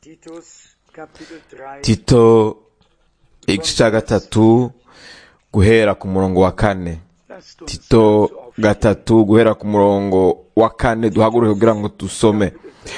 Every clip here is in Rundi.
Titus Kapitel 3 tito igice cya gatatu guhera ku murongo wa kane Lasst uns tito dazu aufstehen. gatatu guhera ku murongo wa kane duhaguruke kugira ngo dusome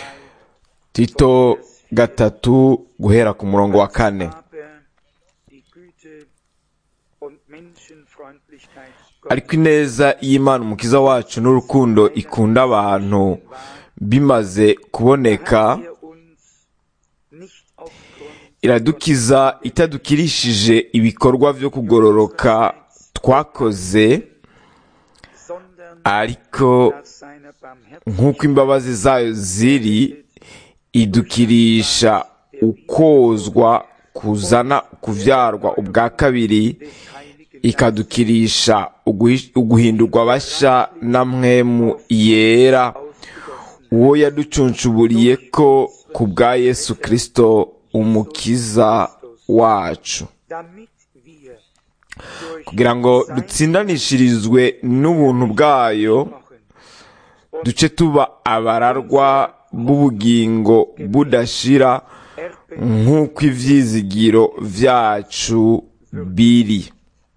tito gatatu guhera ku murongo wa kane Aber die Güte und Menschenfreundlichkeit ariko ineza y'imana umukiza wacu n'urukundo ikunda abantu bimaze kuboneka hat er uns nicht aufgrund iradukiza itadukirishije ibikorwa byo kugororoka twakoze sondern ariko nach seiner nk'uko imbabazi zayo ziri idukirisha ukozwa kuzana kuvyarwa ubwa kabiri des Heiligen ikadukirisha uguhi- uguhindurwa basha na mwemu yera ausgegossen, uwo yaducuncuburiye ko ku bwa yesu kristo umukiza wacu damit wir durch kugira ngo dutsindanishirizwe n'ubuntu bwayo Knochen duce tuba abararwa b'ubugingo budashira Erbe nk'uko ivyizigiro vyacu biri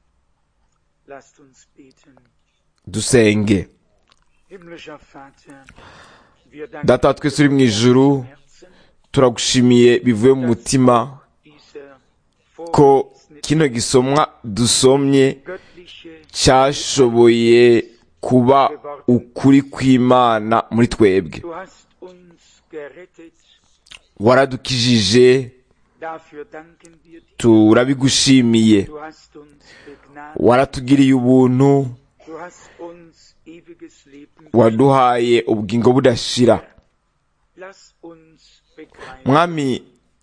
lasst uns beten. dusenge Himmlischer Vater, wir danken data wa twese uri mu ijuru von Herzen, turagushimiye bivuye mu mutima dieser ko Vorlesung kino gisomwa dusomye göttliche cyashoboye kuba ukuri kw'imana muri twebwe Du hast uns gerettet, waradukijije dafür danken wir dir. turabigushimiye Du hast uns begnadigt, waratugiriye ubuntu du hast uns ewiges Leben geschenkt. waduhaye ubugingo budashira Lass uns begreifen, mwami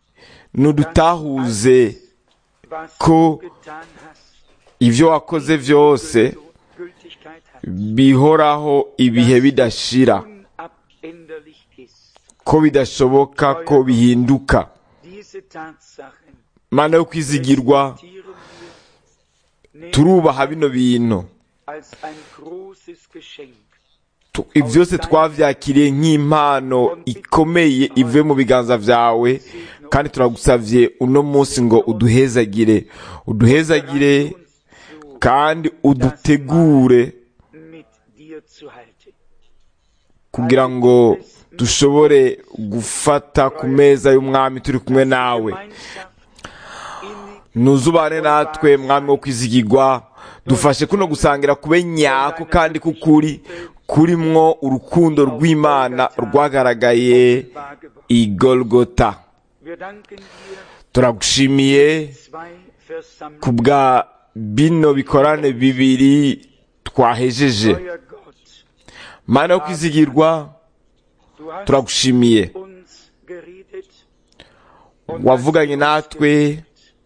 nudutahuze was ko du getan hast, ivyo wakoze vyose so Gültigkeit hat, bihoraho ibihe bidashira unabänderlich ist. ko bidashoboka ko bihinduka Diese Tatsachen mana yo kwizigirwa respektieren wir, nehmen turubaha bino bintu als ein großes Geschenk. Tu- ivyo vyose twavyakiriye nk'impano ikomeye ivuye mu biganza vyawe kandi turagusavye uno munsi ngo uduhezagire uduhezagire Uns so kandi udutegure mit dir zu halten. kugira ngo dushobore gufata ku meza y'umwami turi kumwe nawe Gemeinschaft innig ntuzubane natwe mwami wo kwizigirwa dufashe kuno gusangira kube nyako kandi kukuri kurimwo urukundo rw'imana rwagaragaye wahr geworden. i golgota Wir danken dir, turagushimiye zwei versammelt. ku bwa bino bikorane bibiri twahejeje Euer Gott, mana yo kwizigirwa du hast turagushimiye uns geredet und wavuganye natwe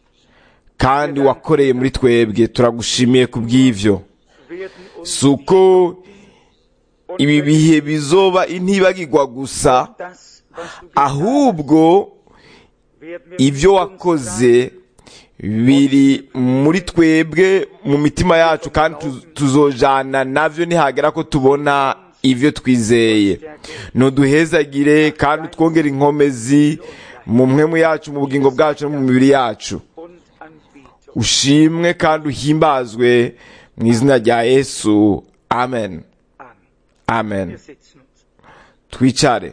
kandi wakoreye muri twebwe turagushimiye ku bw'ivyo werden uns si uko ibi bihe bizoba intibagirwa gusa das, was du getan ahubwo werden wir ibyo uns wakoze biri muri twebwe mu mitima yacu kandi tu- tuzojana navyo nihagera ko tubona ivyo twizeye nuduhezagire kandi twongere inkomezi mu mpwemu yacu mu bugingo bwacu no mu mibiri yacu und Anbetung. ushimwe kandi uhimbazwe mu izina rya yesu amen Amen. amen Wir sitzen uns. twicare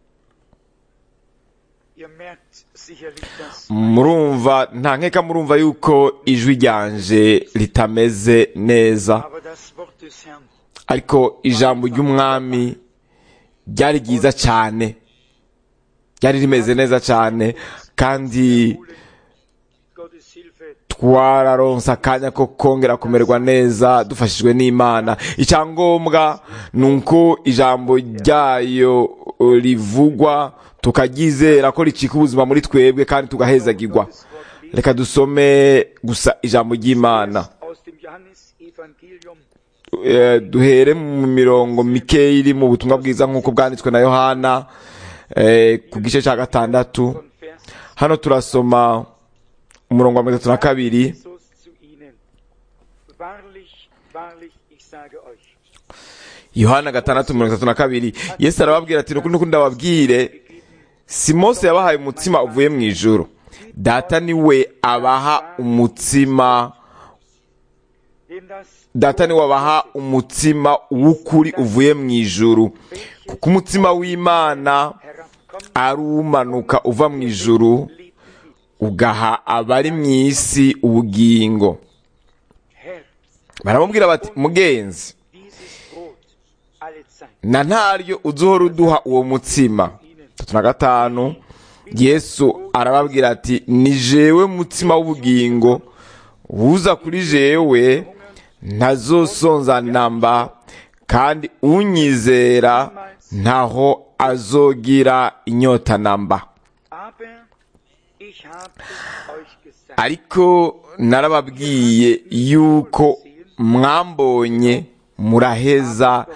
Ihr merkt sicherlich, dass murumva nta nkeka murumva yuko ijwi ryanje ritameze neza aber das Wort des Herrn ariko ijambo ry'umwami ryari ryiza cyane ryari rimeze neza cyane kandi Gottes Hilfe twararonse akanya ko kongera kumererwa neza dufashijwe n'imana icyangombwa ni uko ijambo ryayo uh, rivugwa tukaryizera ko ricika ubuzima muri twebwe kandi tugahezagirwa Gottes Wort lesen reka dusome gusa ijambo ry'imana aus dem Johannesevangelium Eh, duhere mu mirongo mikeya iri mu butumwa bwiza nk'uko bwanditswe na yohana eh, ku gice cya gatandatu von Vers hano turasoma umurongo wa mirongo itatu na kabiri Jesus zu ihnen. Wahrlich, wahrlich, ich sage euch, yohana gatandatu mirongo itatu na kabiri yesu arababwira ati nuko nuko ndababwire si mose yabahaye umutsima uvuye mu ijuru data niwe abaha umutsima dem das data niwe abaha umutsima w'ukuri uvuye mu ijuru kuko umutsima w'imana herabkommt, ari umanuka uva mu ijuru Leben gibt. ugaha abari mu isi ubugingo Herr, baramubwira bati mugenzi dieses Brot alle Zeit na ntaryo uzohora uduha uwo mutsima tatu na gatanu yesu arababwira ati ni jewe mutsima w'ubugingo uza kuri jewe ntazosonza namba kandi unyizera ntaho azogira inyota namba Aber ich habe es euch gesagt. ariko narababwiye yuko mwambonye muraheza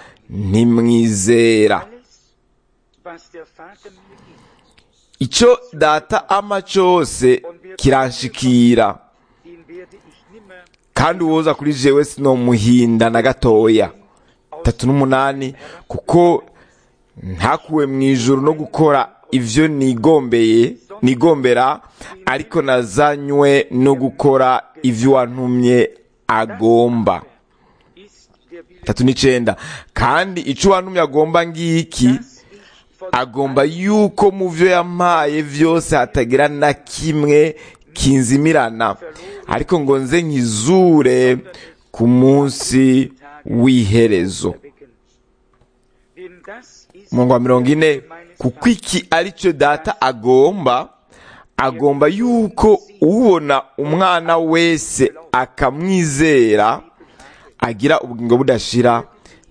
ntimwizera Alles, was der Vater mir gibt, icyo data ama cyose kiranshikira den werde ich nimmer kandi uwoza kuri jewe sinomuhinda na gatoya tatu n'umunani kuko ntakuwe mu ijuru no gukora ibyo nigombeye nigombera ariko nazanywe no gukora ibyo wantumye agomba ist der Wille, tatu n'icenda kandi icyo wantumye agomba ngiki dass ich von agomba yuko mu byo yampaye byose hatagira na kimwe kinzimirana ariko ngo nze nkizure ku munsi w'iherezo erwecken. Denn das ist umurongo wa mirongo ine meines kuko iki ari cyo data agomba agomba yuko ubona umwana wese akamwizera agira ubugingo budashira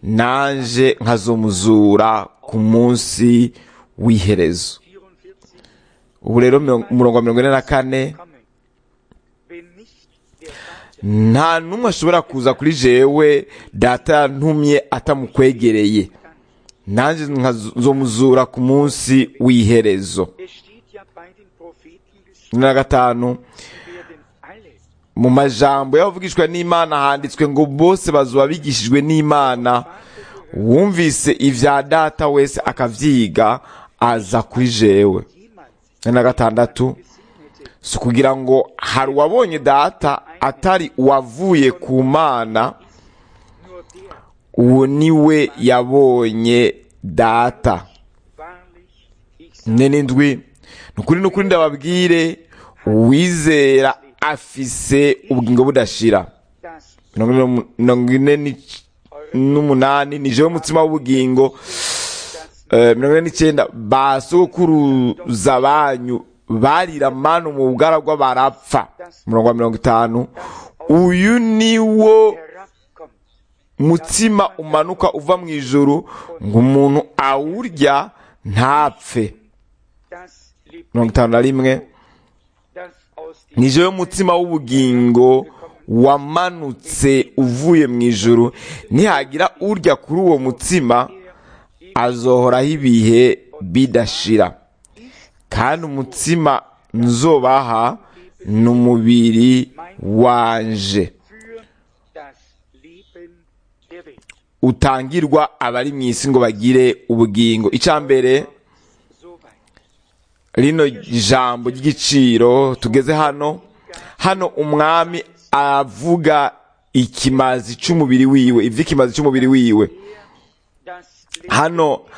nanje nkazomuzura ku munsi w'iherezo 44 ubu rero mirongo- umurongo wa mirongo ine na kane kommen. Wenn nicht der Vater nta n'umwe ashobora kuza kuri jewe data yantumye atamukwegereye nanjye nkazomuzura ku munsi w'iherezo Es steht ja bei den Propheten geschrieben, cumi na gatanu sie werden alle mu majambo y'abavugishwa n'imana handitswe ngo bose bazuba bigishijwe n'imana wumvise ibya data wese akavyiga aza kuri jewe jemals cumi na gatandatu gesehen hätte, si ukugira ngo hari uwabonye data atari uwavuye ku mana nur der uwo ni we yabonye data wahrlich, ich sage ne n'indwi ni ukuri n'ukuri ndababwire uwizera afise ubugingo budashira das mirongo ine- mirongo ine n'ic- n'umunani ni jewe mutsima w'ubugingo Eh, mirongo ine n'icyenda ba sokuruza banyu barira manu mu bugaragwa barapfa umurongo wa mirongo itanu uyu ni wo herabkommt, mutsima umanuka uva mu ijuru ngo umuntu awurya ntapfe das lebt, mirongo itanu na rimwe das aus dem ni jewe mutsima w'ubugingo wamanutse uvuye mu ijuru nihagira urya kuri uwo mutsima azohoraho ibihe bidashira kandi umutsima nzobaha ni umubiri wanje für das Leben der Welt. utangirwa abari mu isi ngo bagire ubugingo icya mbere Soweit. rino jambo ry'igiciro tugeze hano hano umwami avuga ikimazi cy'umubiri wiwe ivy'ikimazi cy'umubiri wiwe Das hano Brot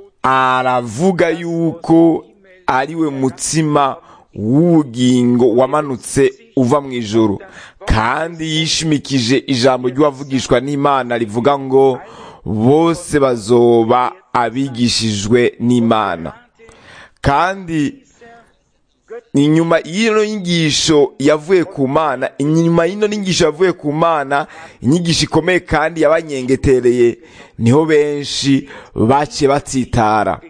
aravuga yuko ariwe mutsima w'ubugingo wamanutse uva mu ijuru kandi yishimikije ijambo ry'uwavugishwa n'imana rivuga ngo bose bazoba abigishijwe n'imana kandi inyuma y'ino nyigisho yavuye ku mana inyuma y'ino nyigisho yavuye ku mana inyigisho ikomeye kandi yabanyengetereye niho benshi baciye batsitara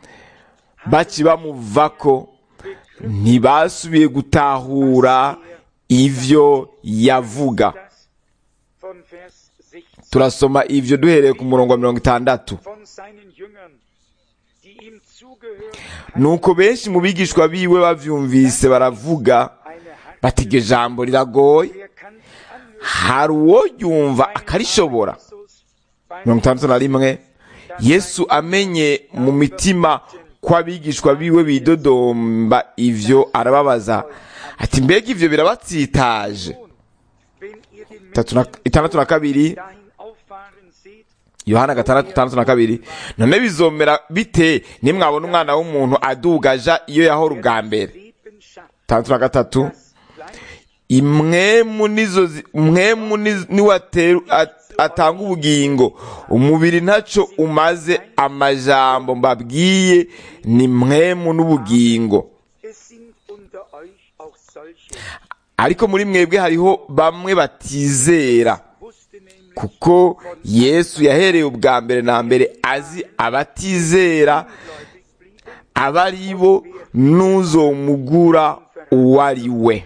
baci bamuvako ntibasubiye gutahura ivyo yavuga das von Vers 16 turasoma ivyo duhereye ku murongo wa mirongo itandatu von seinen Jüngern, die ihm zugehört nuko benshi mu bigishwa biwe bavyumvise baravuga eine Hand, bati iryo jambo riragoye wer kann sich anhören? hari uwo yumva akarishobora Jesus beim mirongo itandatu na rimwe yesu amenye mu mitima ko abigishwa biwe bidodomba ivyo arababaza ati mbega ivyo birabatsitaje Wenn ihr den Tatu na- itandatu na kabiri dahin auffahren seht, yohana gatandatu itandatu na kabiri none bizomera bite nimwabona umwana w'umuntu adugaja iyo yahora ubwa mbere Leben schafft, itandatu na gatatu das Fleisch imwemu nizo zi- mwemu ni- niwe ateru- at- atanga ubugingo umubiri ntaco umaze amajambo mbabwiye ni mwemu n'ubugingo Es sind unter euch auch solche, ariko muri mwebwe hariho bamwe batizera wusste nämlich kuko yesu yahereye ubwa mbere na mbere azi abatizera gläubig blieben, aba ari bo n'uzomugura uwo ari we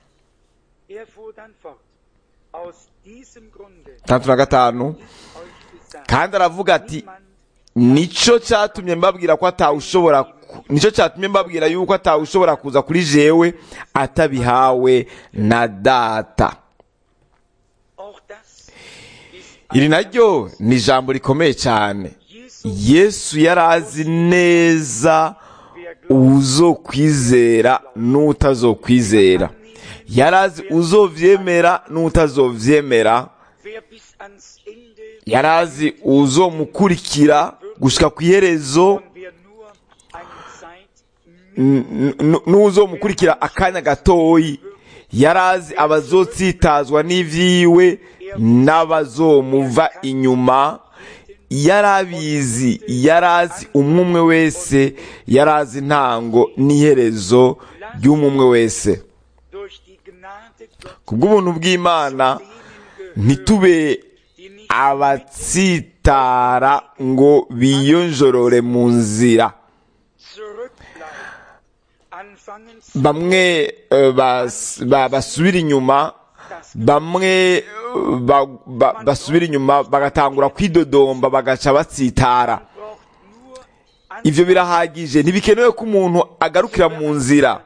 er fuhr dann fort. Aus diesem Grunde tandatu na gatanu ist euch gesagt, kandi aravuga ati niemand nico cyatumye mbabwira ko atawushobora ku- nico cyatumye mbabwira yuko atawushobora kuza kuri jewe atabihawe na data auch das ist iri naryo ni ijambo rikomeye cyane Jesu, yesu yari azi neza wer glaubt, uzokwizera n'utazokwizera yari azi uzovyemera n'utazovyemera wer bis ans Ende yari azi uzomukurikira gushika ku iherezo und wer nur eine Zeit n- n- n'uzomukurikira akanya gatoyi yari azi abazotsitazwa n'ivyiwe n'abazomuva inyuma yari abizi yari azi umwe umwe wese yari azi intango n'iherezo ry'umwe wese durch die Gnade Gottes kubw'ubuntu bw'imana denen gehört, ntitube die nicht abatsitara ngo biyonjorore mu nzira zurückbleiben, anfangen zu bamwe eh, bas- ba- basubira inyuma bamwe eh, ba- ba- basubira inyuma bagatangura kwidodomba bagaca batsitara braucht nur an ivyo birahagije ntibikenewe ko umuntu agarukira mu nzira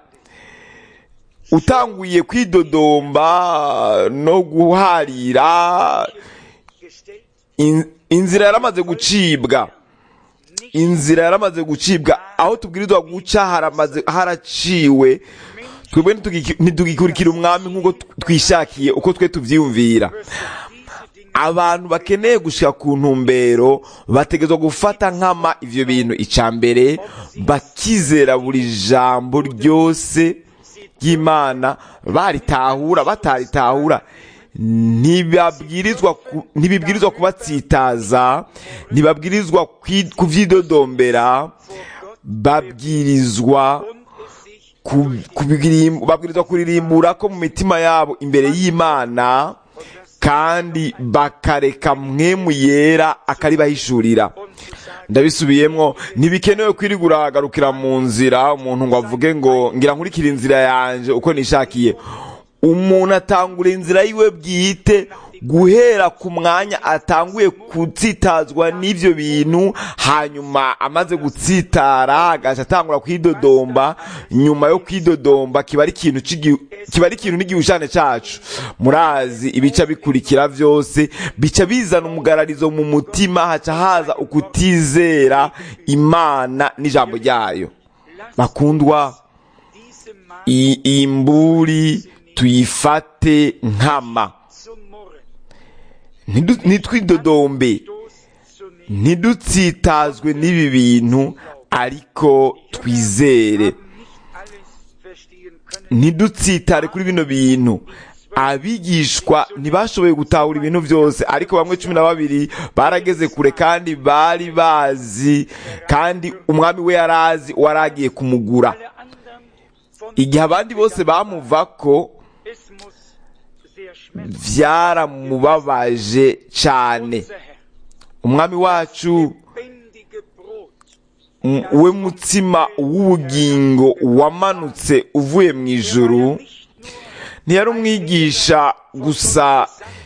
utanguye kwidodomba no guharira gestellt, in- inzira yaramaze gucibwa nicht inzira yaramaze gucibwa aho tubwirizwa guca haramaze haraciwe twebwe ntitugiki- ntitugikurikira umwami nk'uko tw- twishakiye uko twe tuvyiyumvira müssen diese Dinge abantu bakeneye gushika ku ntumbero bategerezwa gufata nkama ivyo bintu ica mbere bakizera buri jambo ryose ry'imana baritahura bataritahura ntibabwirizwa ku- ntibibwirizwa kubatsitaza ntibabwirizwa kwi- kuvyidodombera babwirizwa und es sich ku- kubirim- babwirizwa kuririmbura ko mu mitima yabo imbere y'imana kandi bakareka mwemu yera akaribahishurira und zu sagen, ndabisubiyemwo ntibikenewe kwirigura agarukira mu nzira umuntu ngo avuge ngo ngira nkurikira inzira yanje uko nishakiye umuntu atangura inzira yiwe bwite guhera ku mwanya atanguye gutsitazwa n'ivyo bintu hanyuma amaze gutsitara agaca atangura kwidodomba nyuma yo kwidodomba kiba ari ikintu c'igi- kiba ari ikintu n'igihushane cacu murazi ibica bikurikira vyose bica bizana umugararizo mu mutima haca haza ukutizera imana n'ijambo ryayo bakundwa diese Mann i- iyi mburi tuyifate nkama zu murren, Ntidu- ntitwidodombe Stoß zu nehmen, ntidutsitazwe n'ibi bintu ariko twizere nicht alles verstehen können, ntidutsitare kuri bino bintu abigishwa ntibashoboye gutahura ibintu byose ariko bamwe cumi na babiri barageze kure kandi bari bazi kandi umwami we yari azi wari agiye kumugura alle anderen von igihe abandi bose bamuvako es muss sehr schmerzlich byaramubabaje cyane unser Herr, umwami wacu lebendige Brot, m- we mutsima w'ubugingo wamanutse uvuye mu ijuru nicht nur ntiyari umwigisha gusa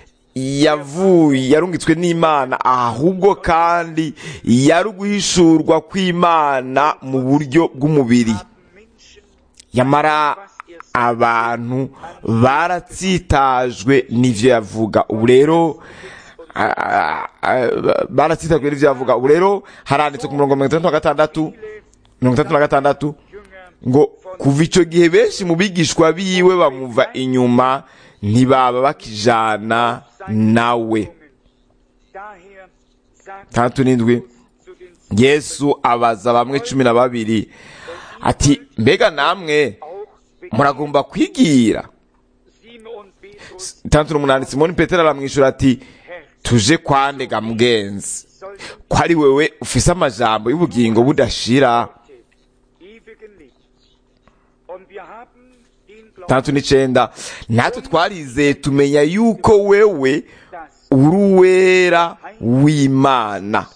yavuye yarungitswe n'imana ahubwo kandi yari uguhishurwa kw'imana mu buryo bw'umubiri Menschen, yamara abantu baratsitajwe n'ivyo yavuga ubu rero a- a- a- baratsitajwe n'ivyo yavuga ubu rero haranditse ku murongo mirongo itandatu na gatandatu mirongo itandatu na gatandatu Jünger ngo kuva icyo gihe benshi mu bigishwa biwe bamuva inyuma ntibaba bakijana nawe Daher sagt tandatu n'indwi zu den yesu abaza bamwe cumi na babiri ati mbega namwe auch muragomba kwigira Simon Petrus, itandatu n'umunani simoni petero aramwishyura ati Herr, tuje kwandega mugenzi sollen ko ari wewe ufise amajambo y'ubugingo budashira ewigen Licht. Und wir haben den Glauben, tandatu n'icenda natwe twarizeye tumenya yuko wewe dass uri uwera w'imana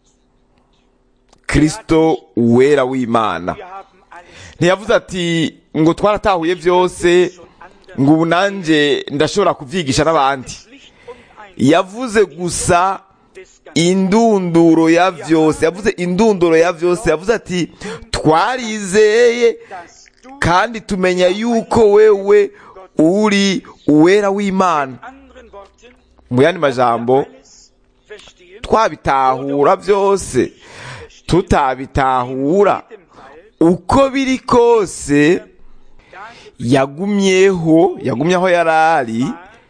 kristo uwera w'imana wir haben alles ntiyavuze ati ngo twaratahuye byose schon anders ngo ubu nanjye ndashobora kubyigisha n'abandi Licht und ein yavuze gusa des Ganzen. indunduro ya byose yavuze indunduro ya byose yavuze ati twarizeye Dass du kandi tumenya yuko wewe uri uwera w'imana anderen Worten mu yandi majambo alles verstehen, twabitahura byose tutabitahura in dem Fall, uko biri kose da yagumyeho yagumye aho yari ari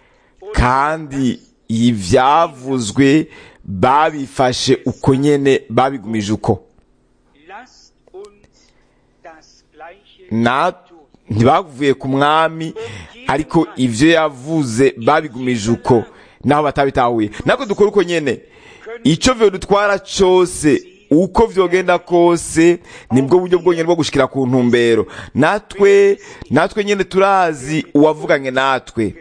kandi ibyavuzwe babifashe uko nyene babigumije uko lasst uns das Gleiche na ntibavuye ku mwami ariko ibyo yavuze babigumije uko naho batabitahuye natwe dukora uko nyene icyo vyo dutwara cyose uko vyogenda kose nibwo buryo bwonyene bwo gushikira ku ntumbero natwe natwe nyene turazi uwavuganye natwe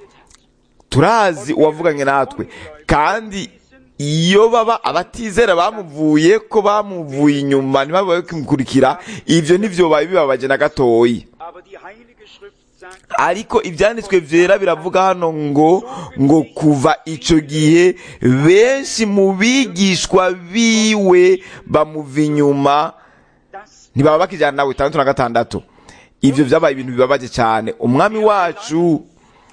turazi uwavuganye natwe kandi iyo baba abatizera bamuvuye ko bamuvuye inyuma ntibabe bakimukurikira ivyo ntivyobaye bibabaje na gatoyi Aber die Heilige Schrift sagt, ariko ibyanditswe byera biravuga hano ngo ngo kuva icyo gihe benshi mu bigishwa biwe bamuva inyuma dass ntibaba bakijyana nawe itandatu na gatandatu ibyo byabaye ibintu bibabaje cyane umwami wacu Worte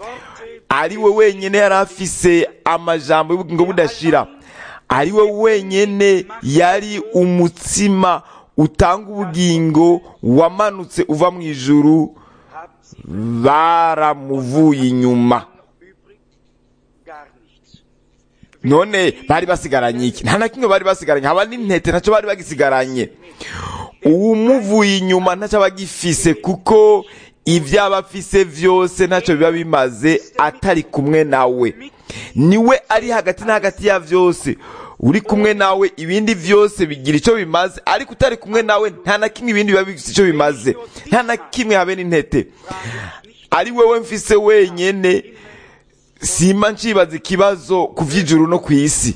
ari we wenyine yari afise amajambo y'ubugingo budashira ari we wenyine yari umutsima utanga ubugingo wamanutse uva mu ijuru haben sie baramuvuye inyuma noch übrig? Gar nichts. none bari basigaranye iki nta na kimwe bari basigaranye haba n'intete ntacyo bari bagisigaranye uwumuvuye inyuma ntacyo aba agifise kuko ibyo aba afise byose ntacyo biba bimaze atari kumwe nawe niwe ari hagati na hagati ya byose uri kumwe nawe ibindi byose bigira icyo bimaze ariko utari kumwe nawe nta na kimwe ibindi biba bifite icyo bimaze nta na kimwe habe n'intete ari wowe mfise wenyene simba nshibaza ikibazo ku by'ijuru no ku isi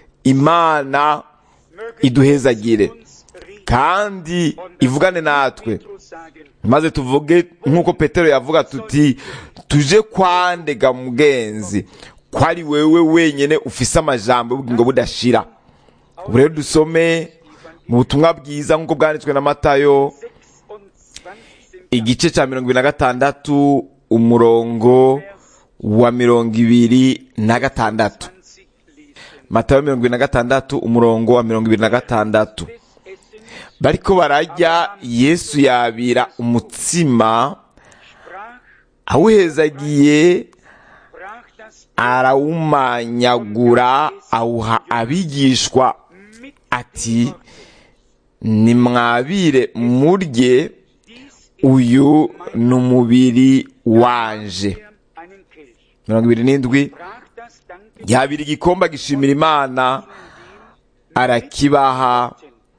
imana Möge iduhezagire uns reden kandi und ivugane natwe Petrus sagen, maze tuvuge nk'uko petero yavuga tuti tuje kwandega mugenzi ko ari wewe wenyine ufise amajambo y'ubugingo budashira ubu rero dusome mu butumwa bwiza nk'uko bwanditswe na matayo 26 igice cya mirongo ibiri na gatandatu umurongo wa mirongo ibiri na gatandatu lesen. matayo mirongo ibiri na gatandatu umurongo wa mirongo ibiri na gatandatu Des Essen bariko bararya yesu yabira umutsima sprach, awuhezagiye brach das arawumanyagura awuha abigishwa mit ati nimwabire murye dies uyu ni umubiri wanje er einen Kelch. mirongo ibiri n'indwi Brach das Danke yabira igikombe agishimira imana arakibaha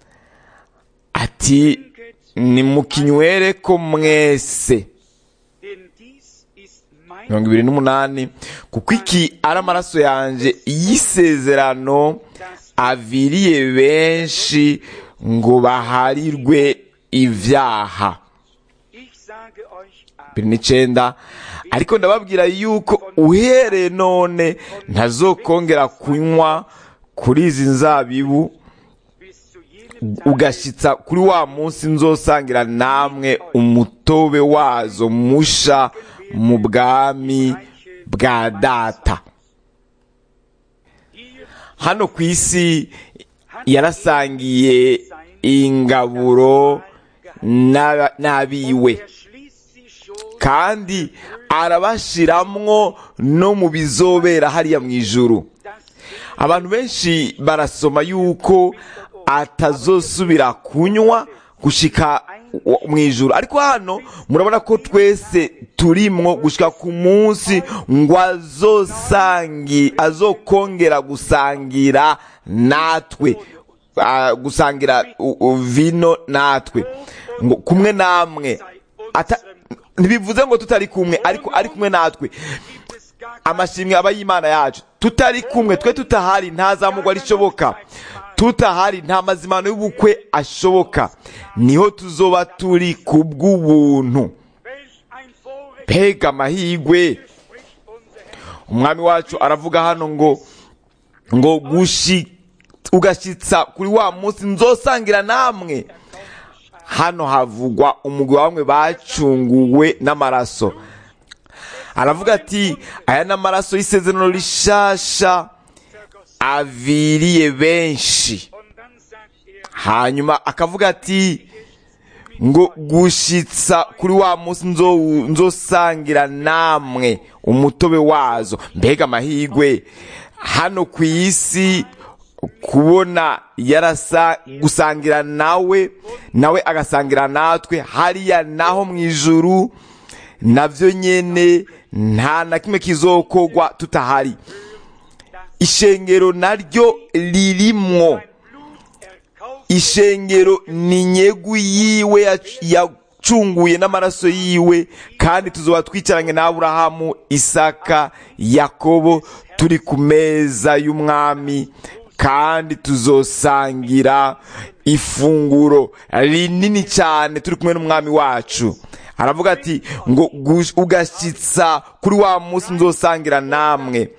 ati nimukinywere ko mwese denn dies ist mein mirongo ibiri n'umunani kuko iki ari amaraso yanjye y'isezerano aviriye benshi ngo baharirwe ibyaha Ich sage euch aber, bibiri n'icyenda ariko ndababwira yuko uhereye none ntazokongera kunywa kuri izi nzabibu bis zu jenem Tag ugashyitsa kuri wa munsi nzosangira namwe umutobe wazo musha mu bwami bwa data hier hano ku isi yarasangiye sein ingaburo n'aba- n'abiwe Er schließt sie schon kandi arabashiramwo no mu bizobera hariya mu ijuru das abantu benshi barasoma yuko atazosubira kunywa gushika wa- mu ijuru ariko hano murabona ko twese turimwo gushika ku munsi ngo azosangi azokongera gusangira natwe ah, gusangira u- u- vino natwe ngo kumwe namwe Ata- ntibivuze ngo tutari kumwe ariko ari kumwe natwe gibt es gar amashimwe aba y'imana yacu tutari kumwe twe tutahari nta zamugwa rishoboka tutahari nta mazimano y'ubukwe ashoboka niho tuzoba turi ku bw'ubuntu welch ein Vorrecht pega amahigwe spricht unser Herr. umwami wacu aravuga hano ngo ngo gushi ugashyitsa kuri wa munsi nzosangira namwe hano havugwa umugwi wa bamwe bacunguwe n'amaraso aravuga ati aya ni amaraso y'isezerano rishasha aviriye benshi Und dann sagt er, hanyuma akavuga ati ngo gushitsa kuri wa munsi nzo- nzosangira namwe umutobe wazo mbega amahigwe hano ku isi kubona yarasa gusangira nawe nawe agasangira natwe hariya naho mu ijuru navyo nyene nta na kimwe kizokogwa tutahari ishengero naryo ririmwo Blut erkauft ishengero ni nyegu yiwe yac- yacunguye n'amaraso yiwe kandi tuzoba twicaranye na aburahamu isaka yakobo turi ku meza y'umwami kandi tuzosangira ifunguro rinini cyane turi kumwe n'umwami wacu aravuga ati ngo gush- ugashyitsa kuri wa munsi nzosangira namwe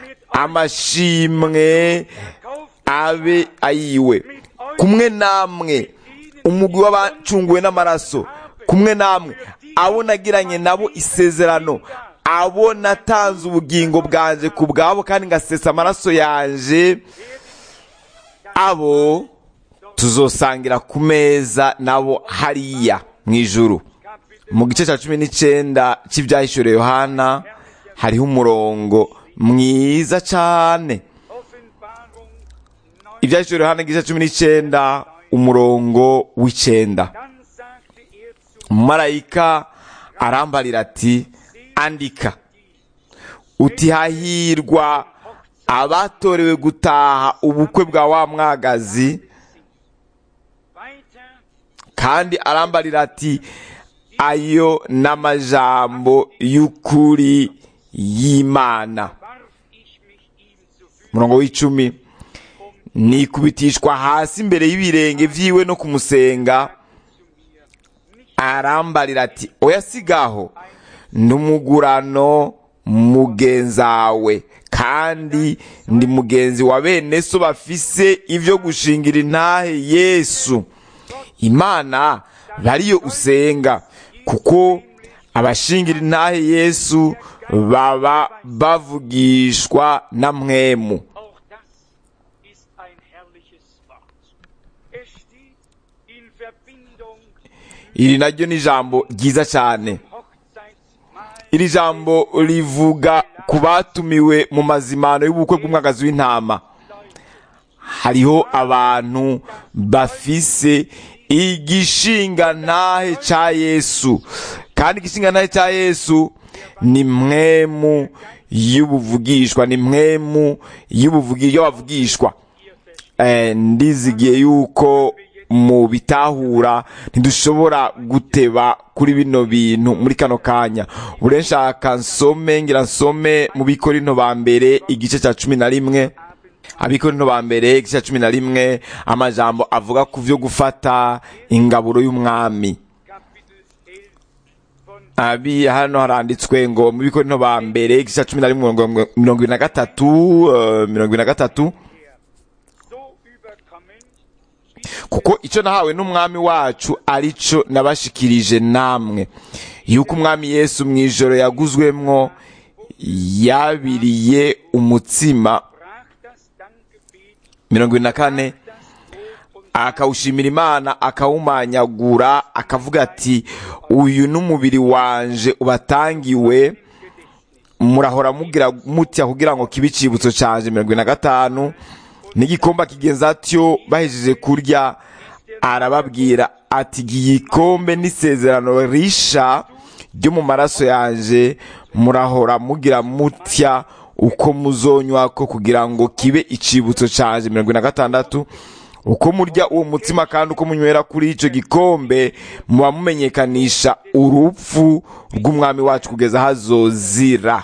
amashimwe erkauft abe ayiwe kumwe namwe umugwi w'abacunguwe n'amaraso kumwe namwe abo nagiranye nabo isezerano abo natanze ubugingo bwanje ku bwabo kandi ngasesa amaraso yanje abo tuzosangira ku meza nabo hariya mu ijuru mu gice cya cumi n'icyenda cy'ibyahishuriwe yohana hariho umurongo mwiza cyane Offenbarung 9. ibyahishuriwe yohana igice cya cumi n'icyenda umurongo w'icyenda Dann sagte er zu marayika arambarira ati andika uti hahirwa abatorewe gutaha ubukwe bwa wa mwagazi weiter, kandi arambarira ati ayo n'amajambo y'ukuri y'imana warf ich mich ihm zu Füßen, umurongo w'icumi nikubitishwa hasi imbere y'ibirenge vyiwe no kumusenga arambarira ati oya sigaho n'umugurano mugenzawe kandi ndi mugenzi wa bene so bafise ivyo gushingira intahe yesu imana bariyo usenga kuko abashingira intahe yesu baba bavugishwa na mwemu auch das ist ein herrliches Wort. Es steht in Verbindung iri naryo ni ijambo ryiza cyane Hochzeitsmahl iri jambo rivuga ku batumiwe mu mazimano y'ubukwe bw'umwagazi w'intama hariho abantu bafise igishinga ntahe ca yesu kandi igishinga ntahe ca yesu ni mwemu y'ubuvugishwa ni mwemu y'ubuvugi y'abavugishwa eh, ndizigiye yuko mu bitahura ntidushobora guteba kuri bino bintu muri kano kanya bure nshaka nsome ngira nsome mu bikorinto ba mbere igice cya cumi na rimwe abikorinto ba mbere igice cya cumi na rimwe amajambo avuga ku vyo gufata ingaburo y'umwami Kapitel 11 von abi hano haranditswe ngo mu bikorinto ba mbere igice cya cumi na rimwe mirongo mirongo ibiri na gatatu eh, mirongo ibiri na gatatu so überkommen kuko icyo nahawe n'umwami wacu arico nabashikirije namwe yuko umwami yesu mu ijoro yaguzwemwo yabiriye umutsima brach das Dankgebet, mirongo ibiri na kane das Brot und akawushimira imana akawumanyagura akavuga ati uyu n'umubiri wanje ubatangiwe murahora mugira mutya kugira ngo kibe icibutso canje mirongo ine na gatanu n'igikombe kigenza atyo bahejeje kurya arababwira ati igikombe n'isezerano risha ryo mu maraso yanje murahora mugira mutya uko muzonywa ko kugira ngo kibe icibutso canje mirongo ine na gatandatu uko murya uwo mutsima kandi uko munywera kuri icyo gikombe muba mumenyekanisha urupfu rw'umwami wacu kugeza hazozira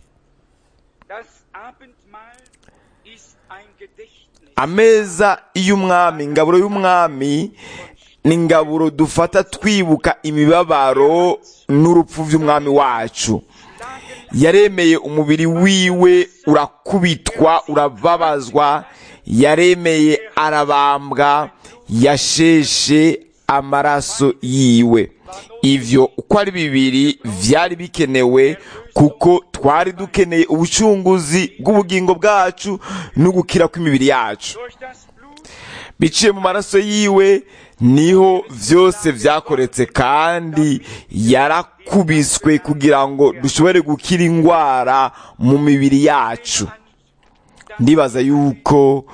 Das Abendmahl ist ein Gedächtnis ameza y'umwami ingaburo y'umwami ni ingaburo dufata twibuka imibabaro n'urupfu by'umwami wacu yaremeye umubiri wiwe urakubitwa urababazwa yaremeye arabambwa yasheshe amaraso yiwe ivyo uko ari bibiri vyari bikenewe kuko twari dukeneye ubucunguzi bw'ubugingo bwacu no gukira kw'imibiri yacu durch das Blut biciye mu maraso yiwe niho vyose vyakoretse kandi yarakubiswe kugira ngo dushobore gukira ingwara mu mibiri yacu ndibaza yuko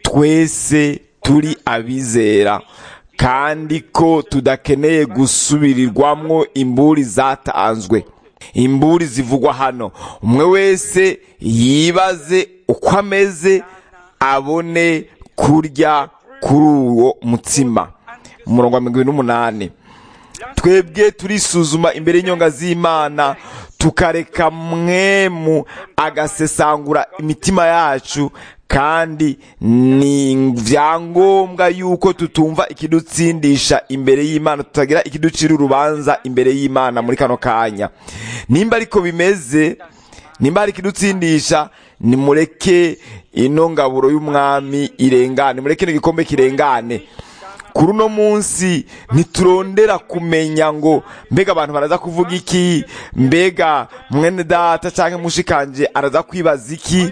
twese turi abizera kandi ko tudakeneye gusubirirwamwo imburi zatanzwe imburi zivugwa hano umwe wese yibaze uko ameze abone kurya kuri uwo mutsima umurongo wa mirongo ibiri n'umunani twebwe turisuzuma imbere y'inyonga z'imana tukareka mwemu agasesangura imitima yacu kandi ni vyangombwa yuko tutumva ikidutsindisha imbere y'imana tutagira ikiducira urubanza imbere y'imana muri kano kanya nimba ariko bimeze nimba hari ikidutsindisha nimureke ino ngaburo y'umwami irengane mureke n'igikombe kirengane kuri uno munsi ntiturondera kumenya ngo mbega abantu baraza kuvuga iki mbega mwene data cyangwa mushikanje araza kwibaza iki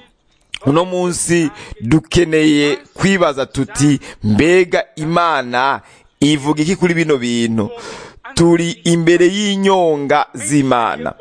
uno munsi dukeneye kwibaza tuti mbega imana ivuga iki kuri bino bintu turi imbere y'inyonga z'imana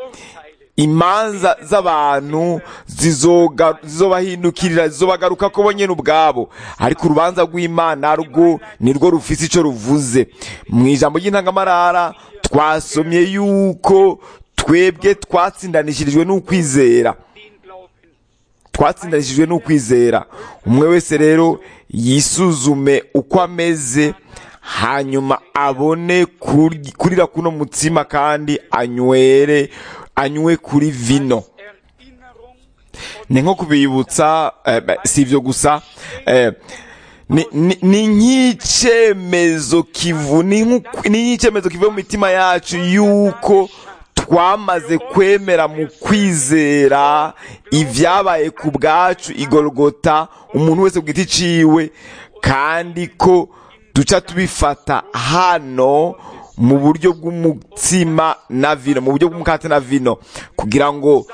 imanza z'abantu zizoga- zizobahindukirira zizobagaruka ko bo nyene ubwabo ariko urubanza rw'imana rwo nirwo rufise ico ruvuze mu ijambo ry'intangamarara twasomye yuko twebwe twatsindanishirijwe n'ukwizera den Glauben. twatsindanishijwe n'ukwizera umwe wese rero yisuzume uko ameze hanyuma abone kurya- kurira kuno mutsima kandi anywere anywe kuri vino Erinnerung ni nko kubibutsa eh, ba- si ibyo gusa eh, ni- ni ni nk'icyemezo kivu ni nk'uku- ni nk'icyemezo kivuye mu mitima yacu yuko twamaze kwemera mu kwizera ibyabaye ku bwacu igorogota umuntu wese ku giti ciwe kandi ko duca tubifata hano mu buryo bw'umutsima na vino mu buryo bw'umukate na vino kugira ngo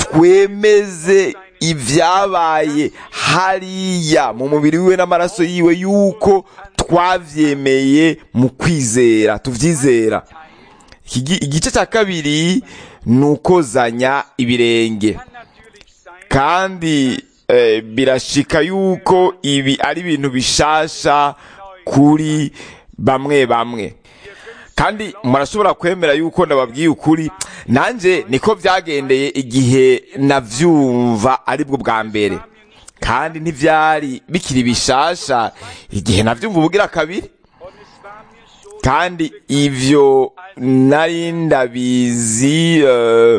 twemeze ibyabaye hariya mu mubiri wiwe n'amaraso yiwe yuko twavyemeye mu kwizera tuvyizera Iki- igice cya kabiri ni ukozanya ibirenge kann natürlich sein, kandi eh, birashika yuko ibi ari ibintu bishasha kuri bamwe bamwe kandi murashobora kwemera yuko ndababwiye ukuri nanjye niko byagendeye igihe navyumva aribwo bwa mbere kandi ntivyari bikiri bishasha igihe navyumva ubugira kabiri und es war mir so kandi ivyo nari ndabizi eh,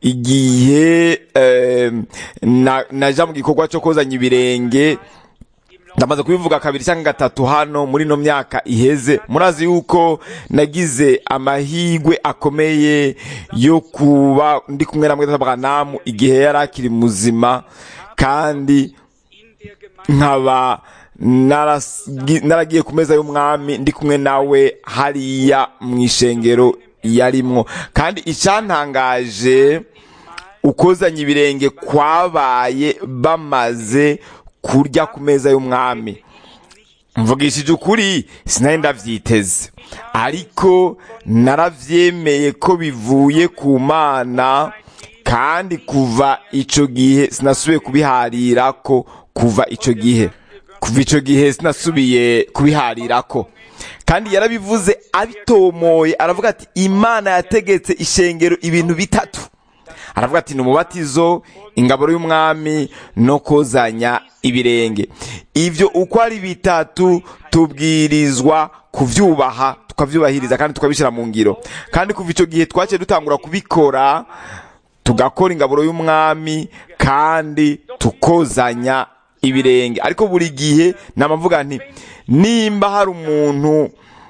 igihe eh, na- naja mu gikorwa cyo kozanya ibirenge ndamaze kubivuga kabiri cyangwa gatatu hano muri ino myaka iheze murazi yuko nagize amahigwe akomeye yo kuba ndi kumwe na mweta Branham igihe yari akiri muzima kandi in der Gemeinde nkaba narasgi- naragiye ku meza y'umwami ndi kumwe nawe hariya mu ishengero yarimwo kandi icyantangaje ukozanya ibirenge kwabaye bamaze kurya ku meza y'umwami mvugishije ukuri sinari ndavyiteze ariko naravyemeye ko bivuye ku mana kandi kuva ico gihe sinasubiye kubiharirako kuva ico gihe kuva ico gihe sinasubiye kubiharirako kandi yarabivuze abitomoye aravuga ati imana yategetse ishengero ibintu bitatu aravuga ati ni umubatizo ingaburo y'umwami no kozanya ibirenge ibyo uko ari bitatu tubwirizwa kuvyubaha tukavyubahiriza kandi tukabishyira mu ngiro kandi kuva icyo gihe twaciye dutangura kubikora tugakora ingaburo y'umwami kandi tukozanya ibirenge ariko buri gihe namavuga nti nimba hari umuntu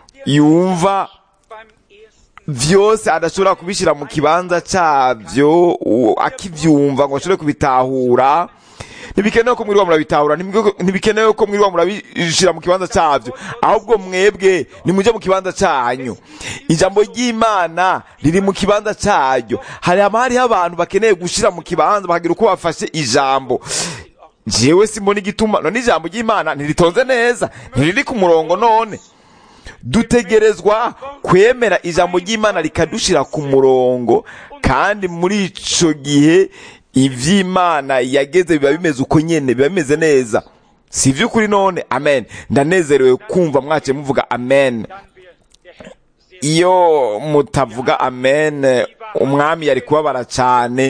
yumva beim ersten vyose adashobora kubishyira mu kibanza cyabyo u- akivyumva ngo ashobore kubitahura ntibikenewe ko mwiriwa murabitahura ntibike- ntibikenewe ko mwiriwa murabishyira mu kibanza cyabyo ahubwo mwebwe nimujye mu kibanza cyanyu ijambo ry'imana riri mu kibanza cyaryo hari haba hariho abantu bakeneye gushyira mu kibanza bakagira uko bafashe ijambo jewe simbona igituma none ijambo ry'imana ntiritonze neza ntiriri ku murongo none dutegerezwa kwemera ijambo ry'imana rikadushira ku murongo kandi muri ico gihe ivy'imana yageze biba bimeze uko nyene biba bimeze neza si ivy'ukuri none amen ndanezerewe kumva mwaciye muvuga amen dann wird der Herr sehr iyo mutavuga amen umwami yari kubabara cyane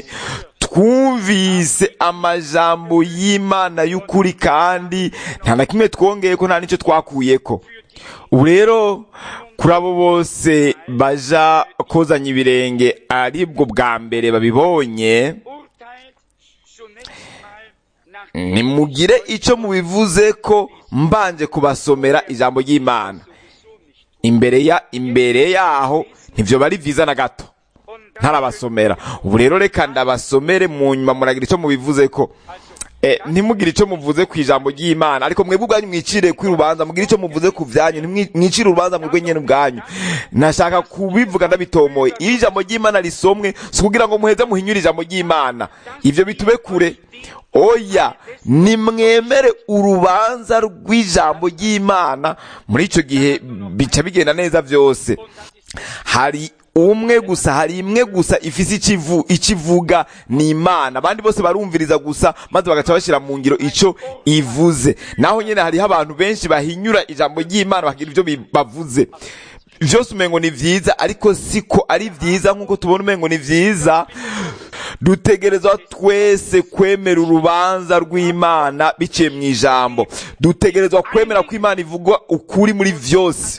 twumvise amajambo y'imana y'ukuri kandi nta na kimwe twongeye ko nta n'icyo twakuyeko ubu rero kuri abo bose baja kozanya ibirenge aribwo bwa mbere babibonye urteilt zunächst mal nach nimugire icyo mubivuze ko mbanje kubasomera ijambo ry'imana sowieso nicht. imbere ya imbere yaho ntibyo bari byiza na gato Und dann ntarabasomera ubu rero reka ndabasomere mu nyuma muragira icyo mubivuze ko Eh, ntimugire icyo muvuze ku ijambo ry'imana ariko mwebwe ubwanyu mwicire ku rubanza mugire icyo muvuze ku byanyu ntimwi- mwicire urubanza mwebwe nyene ubwanyu nashaka kubivuga ndabitomoye iyo ijambo ry'imana risomwe si kugira ngo muheze muhinyure ijambo ry'imana ivyo bitube kure oya nimwemere urubanza rw'ijambo ry'imana muri ico gihe bica bigenda neza vyose hari umwe gusa hari imwe gusa ifise ikivu ikivuga ni imana abandi bose barumviriza gusa maze bagaca bashyira mu ngiro ico ivuze naho nyene hariho abantu benshi bahinyura ijambo ry'imana bakagira ivyo bi- bavuze vyose umengo ni vyiza ariko siko ari vyiza nk'uko tubona umengo ni vyiza dutegerezwa twese kwemera urubanza rw'imana biciye mu ijambo dutegerezwa kwemera ko imana ivuga ukuri muri vyose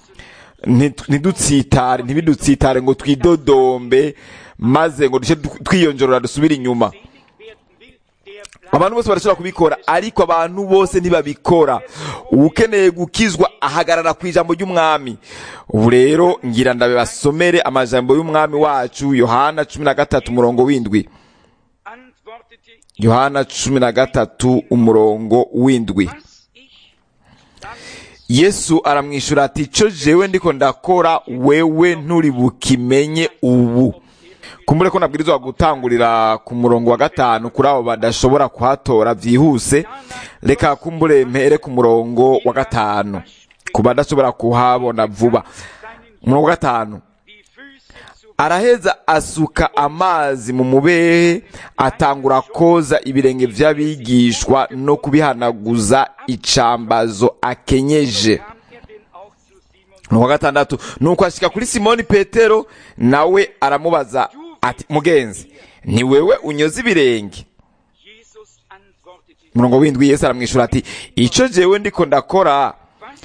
Nti- ntidutsitare ntibidutsitare ngo twidodombe maze ngo duce du- twiyonjorora dusubire inyuma selig werden will, der bleibt abantu bose barashobora kubikora ariko abantu bose ntibabikora ukeneye gukizwa ahagarara ku ijambo ry'umwami ubu rero ngira ndabe basomere amajambo y'umwami wacu yohana cumi na gatatu umurongo w'indwi antwortete yohana cumi na gatatu umurongo w'indwi was ich dann yesu aramwishyura ati icyo jewe ndiko ndakora wewe nturi bukimenye ubu kumbure ko nabwirizwa gutangurira ku murongo wa gatanu kuri abo badashobora kuhatora byihuse reka kumbure mpere ku murongo wa gatanu ku badashobora kuhabona vuba umurongo wa gatanu die Füße zu araheza asuka amazi mu mubehe atangura koza ibirenge by'abigishwa no kubihanaguza icambazo akenyeje kam er denn auch zu Simon umurongo wa gatandatu nuko ashika kuri simoni petero nawe aramubaza ati mugenzi ni wewe unyoza ibirenge Jesus antwortete umurongo w'indwi yesu aramwishyura ati icyo jewe ndiko ndakora was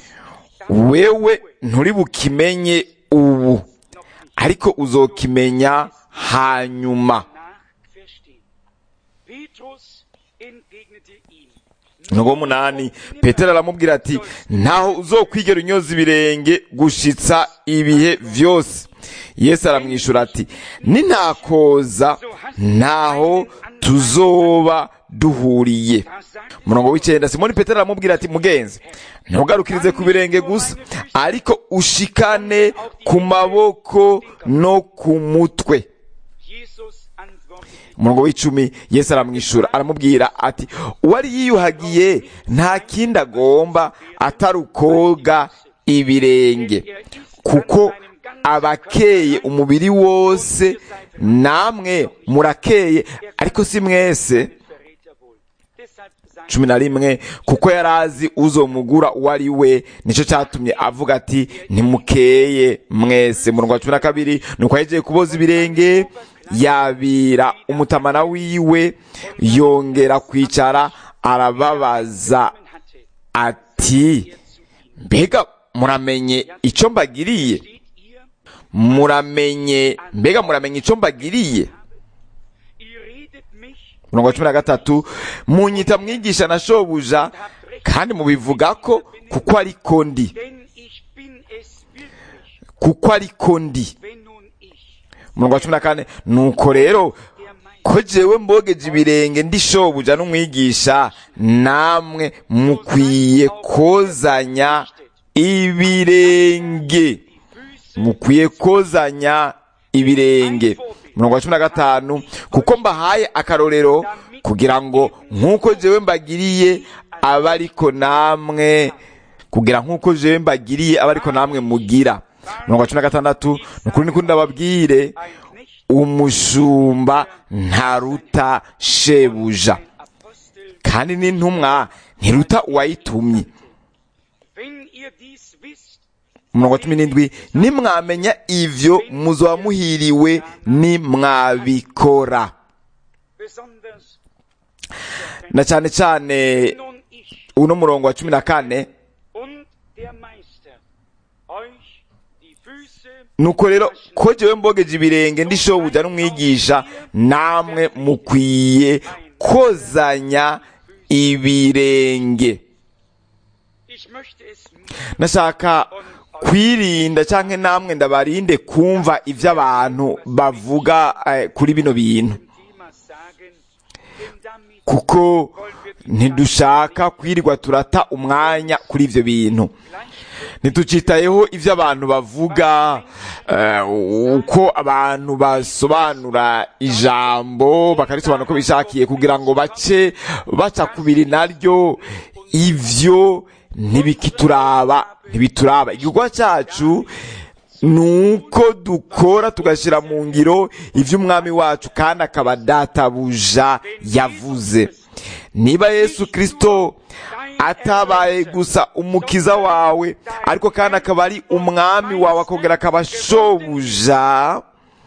dann wewe nturi bukimenye ubu ariko uzokimenya hanyuma nach verstehen. Petrus entgegnete ihm. umurongo w'umunani petero aramubwira ati ntaho uzokwigera unyoza ibirenge gushitsa ibihe vyose yesu aramwishyura ati nintakoza ntaho tuzoba duhuriye Da sagt umurongo w'icyenda simoni petero aramubwira ati mugenzi ntugarukirize ku birenge gusa ariko ushikane ku maboko no ku mutwe Jesus antwortete umurongo w'icumi yesu aramwishyura aramubwira ati uwari yiyuhagiye nta kindi agomba atari ukoga ibirenge kuko abakeye umubiri wose namwe murakeye ariko si mwese cumi na rimwe kuko yari azi uzomugura uwo ari we nicyo cyatumye avuga ati ntimukeye mwese murongo wa cumi na kabiri ni uko yagiye kuboza ibirenge yabira umutamana wiwe yongera kwicara arababaza ati mbega muramenye icyo mbagiriye muramenye mbega muramenye icyo mbagiriye murongo wa cumi na gatatu munyita mwigisha na shobuja kandi mubivuga ko kuko ariko ndi kuko ariko ndi murongo wa cumi na kane nuko rero ko jewe mbogeje ibirenge ndi shobuja n'umwigisha namwe mukwiye kozanya ibirenge mukwiye kozanya ibirenge murongo wa cumi na gatanu kuko mbahaye akarorero kugira ngo nk'uko jewe mbagiriye abe ariko namwe kugira nk'uko jewe mbagiriye abe ariko namwe mugira murongo wa cumi na gatandatu ni ukuri nikundi ndababwire umushumba ntaruta shebuja kandi n'intumwa ntiruta uwayitumye umurongo wa cumi n'indwi nimwamenya ivyo muzoba muhiriwe nimwabikora na cyane cyane uno murongo wa cumi na kane nuko rero ko jewe mbogeje ibirenge ndi shobuja n'umwigisha namwe mukwiye kozanya ibirenge nashaka kwirinda cyangwa namwe ndabarinde kumva ibyo abantu bavuga kuri bino bintu kuko ntidushaka kwirirwa turata umwanya kuri ibyo bintu ntitucitayeho ibyo abantu bavuga uko abantu basobanura ijambo bakarisobanura uko bishakiye kugira ngo bace baca kubiri naryo ibyo ntibikituraba ntibituraba igikorwa cyacu ni uko dukora tugashyira mu ngiro iby'umwami wacu kandi akaba databuja yavuze niba yesu kirisito atabaye gusa umukiza wawe ariko kandi akaba ari umwami wawe akongera akaba shobuja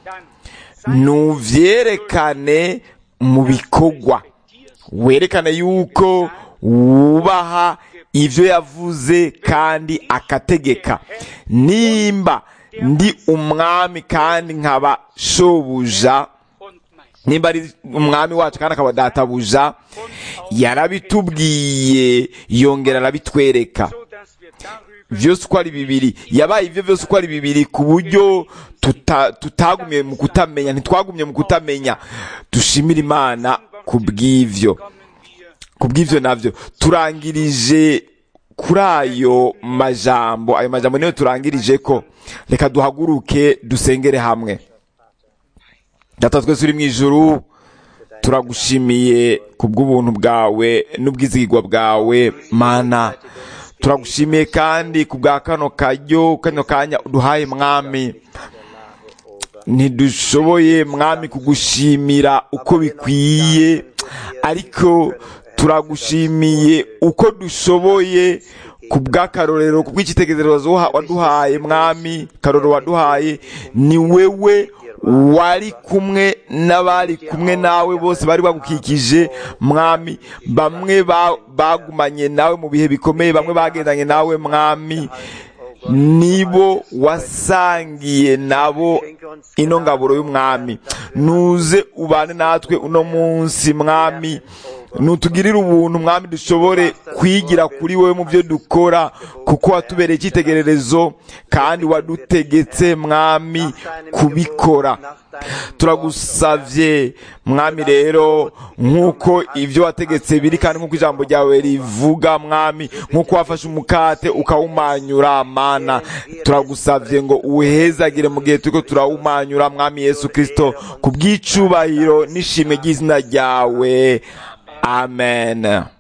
ntubyerekane mu bikorwa werekane yuko wubaha ibyo yavuze kandi akategeka nimba ndi umwami kandi nkaba shobuja nimba ari umwami wacu kandi akaba databuja yarabitubwiye yongera arabitwereka byose uko ari bibiri yabaye ibyo byose uko ari bibiri ku buryo tutagumye mu kutamenya ntitwagumye mu kutamenya dushimira imana ku bw'ibyo ku bw'ibyo nabyo turangirije kuri ayo majambo ayo majambo niyo turangirije ko reka duhaguruke dusengere hamwe data twese uri mu ijuru turagushimiye ku bw'ubuntu bwawe n'ubwizigirwa bwawe mana turagushimiye kandi ku bwa kano karyo kano kanya uduhaye mwami ntidushoboye mwami kugushimira uko bikwiye ariko turagushimiye uko dushoboye ku bw'akarorero ku bw'icyitegererezo waduhaye mwami karorero waduhaye ni wewe wari kumwe n'abari kumwe nawe bose bari bagukikije mwami bamwe bagumanye nawe mu bihe bikomeye bamwe bagendanye nawe mwami nibo wasangiye nabo ino ngaburo y'umwami nuze ubane natwe uno munsi mwami nutugirire ubuntu mwami dushobore kwigira kuri wowe mu byo dukora kuko watubereye icyitegererezo kandi wadutegetse mwami kubikora turagusavye mwami rero nk'uko ibyo wategetse biri kandi nk'uko ijambo ryawe rivuga mwami nk'uko wafashe umukate ukawumanyura mana turagusavye ngo uwuhezagire mu gihe turiko turawumanyura mwami yesu kristo ku bw'icubahiro n'ishimwe ry'izina ryawe amen